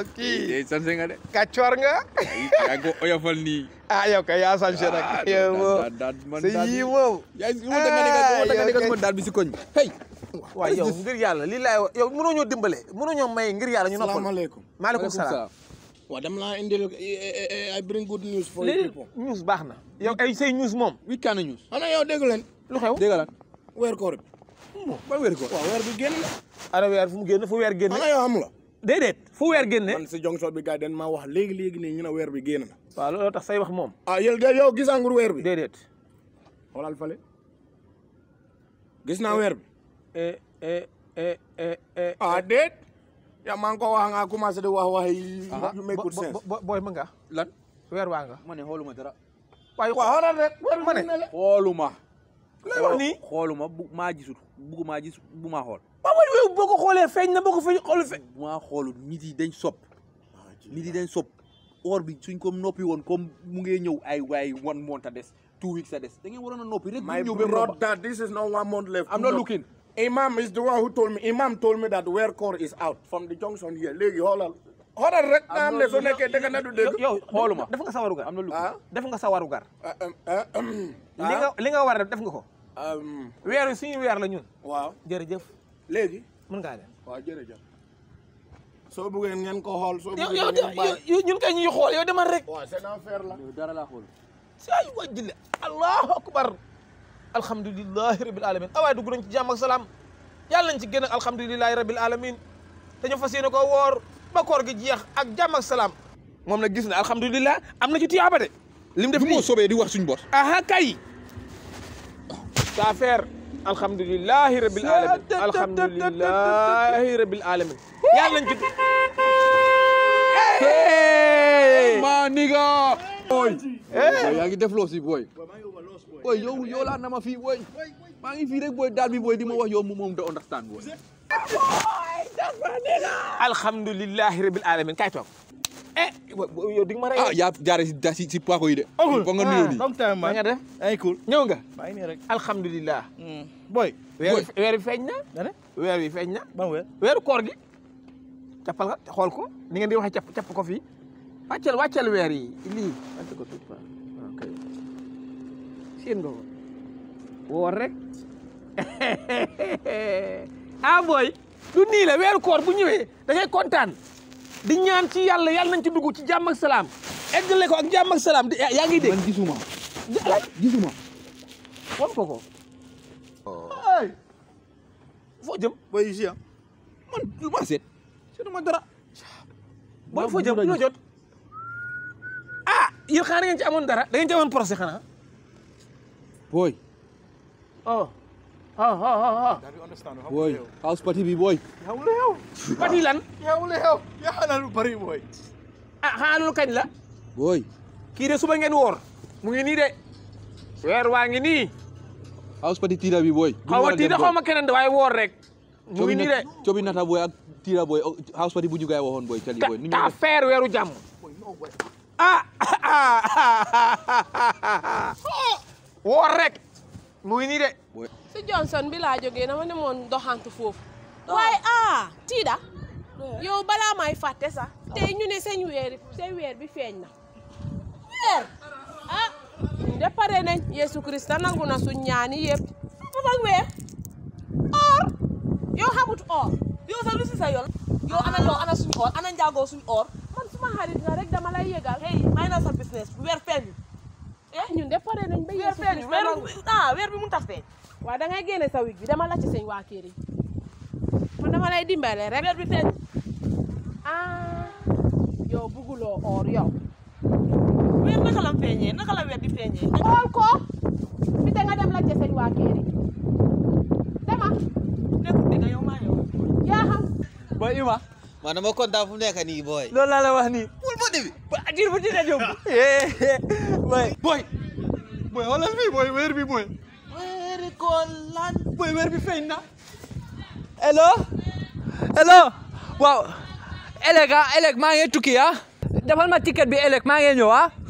kii sanse nga de kàccoor nga yaa ngi ko oyofal nii ah yow kay yaa sanse nag yow moom daal man sa daal yii moom yaa ngi wota nga ne nga wota nga ne nga sama daal bi si koñ hey waaw yow ngir yàlla lii laay wax yow mënoo ñoo dimbale mënoo ñoo may ngir yàlla ñu noppal salaamaaleykum maaleykum salaam waaw dama laa indil I bring good news for you lii people news baax na yow ay say news moom wi kaana ñuus xanaa yow dégg leen lu xew dégg lan weer koor bi ban wér ko waaw weer bi génn na ana weer fu mu génn fu weer génne xanaa yow xam nga déedéet fu weer génne man si jonction bi gars yi dañ maa wax léegi léegi nii ñu ne weer bi génn na waaw loolu tax say wax moom ah yow de yow gisaangur weer bi déedéet xoolal fale gis naa weer bi eh eh eh eh eh ah déet yaa maa ngi ko wax nga commencé di wax wax yi yu make good sense booy ma nga lan weer waa nga ma ne xooluma dara waaye waaw xoolal rek weer ma bi ne. génn na xooluma lay wax nii xooluma bu maa gisul buggu maa gis bu maa xool waaw waaye yow boo ko xoolee feeñ na boo ko feeñ xool feeñ bu maa xoolul nit yi dañ sopp nit yi dañ sopp or bi suñ ko noppi woon comme mu ngee ñëw ay waay one month a des two weeks a des da ngeen waroon a noppi rek My bu ñëw ba mu romba brother, this is not one month left. I'm not No. looking. Imam is the one who told me. Imam told me that where core is out from the junction here. Léegi xoolal. Xoolal rek nga xam ne su nekkee dëgg na du dëgg. yow xooluma. def nga sa warugar am na lu ah def nga sa warugar ah, um, ah, um, li nga li nga war a def def nga ko um, weer wi suñu weer la ñun waaw jërëjëf léegi. mën ngaa dem waaw jërëjëf. soo bëggee ngeen ko xool soo yow bëggee yow ngeen bàyyi. yow ñun kay ñuy xool yow demal rek waaw c'est affaire la. dara laa xool say wajjile allahu akbar alhamdulilahi rabil alamin awaay dugg nañ ci jàmm ak salaam yàlla nañ ci génn ak alhamdulilahi rabil alamin dañu fas yéene ko woor ba koor gi jeex ak jàmm ak salaam moom nag gis na alhamdulilah am na ci tiyaaba de lim def du moo nii soobee di wax suñ bos aha kay sa affaire alhamdulilahi rabil alamin alhamdulilahi rabil alamin yàlla nañ ci maa niga boy yaa ngi def loo si boy boy yow yow laa nama fii boy maa ngi fii rek boy daal bi boy di ma wax yow moom da understand boy alhamdulilahi rabil alamin kay toog eh yow di nga ma rey ah yaa jaare si da si si paako yi de foog nga nuyoo nii long time ma man nga def ay cool ñëw nga maa ngi nii rek alhamdulilah boy weer wi weer wi feeñ na nga ne weer wi feeñ na ban weer weeru koor gi cappal nga xool ko ni ngeen di waxee capp capp ko fii wàccal wàccal weer yi lii wàccal ko tuuti fa ok seen nga ko woor rek ah boy du nii la weeru koor bu ñëwee da ngay kontaan di ñaan ci yàlla yàlla nañ ci dugg ci jàmm ak salaam eggale ko ak jàmm ak salaam di yaa ngi dégg man gisuma alaaj gisuma won ko ko ay foo jëm boy ici ah man lu ma seet seetuma dara booy foo jëm loo jot ah yéen xanaa da ngeen ci amoon dara da ngeen ci amoon procès xanaa boy oh ah ah ah boy house party bi boy yow la yow pati lan yow la yow yaa na lu bari boy ah xanaa loolu kañ la boy kii de suba ngeen woor mu ngi nii de weer waa ngi nii house party tiira bi boy xaw ma tiida xaw ma keneen de waaye woor rek mu ngi nii de cobi nata boy ak tiira boy house party bu ñu gaay waxoon boy cali boy nu ñu ta def feer weeru jàmm ah woor rek mu ngi nii de si Johnson bi laa jógee dama demoon doxantu foofu waaye ah tiida yow balaa may fàtte sax tey ñu ne seen weer seen weer bi feeñ na weer ah ñu de pare nañ Yesu Krista nangu na suñ ñaani yëpp fa fa weer or yow xamut or yow sax lu si sa yoon yow ana yow ana suñ or ana njaagoo suñ or man suma xarit nga rek dama lay yëgal hey may na sa business weer feeñ eh ñun de pare nañ ba weer Yesu feeñ Krista weer nangu ah weer bi mu tas feeñ waaw da ngay génne sa wig bi dama lacc seen waa kër yi man dama lay dimbale rek weer bi feeñ ah yow bugguloo or yow weer naka la feeñee naka la weer di feeñee xool ko fi te nga dem lacc seen waa kër yi dama nekkul dëgg yow maa yow yaa xam boy Ima man dama kontaan fu mu nekk nii booy. loolu laa la wax nii wul ba debi. ba dir bu dina yóbbu boy boy boy xoolal fii boy weer bi boy weeri ko lan. boy weer bi feeñ na hello hello waaw eleg ah eleg maa ngi tukki ah defal ma ticket bi eleg maa ngi ñëw ah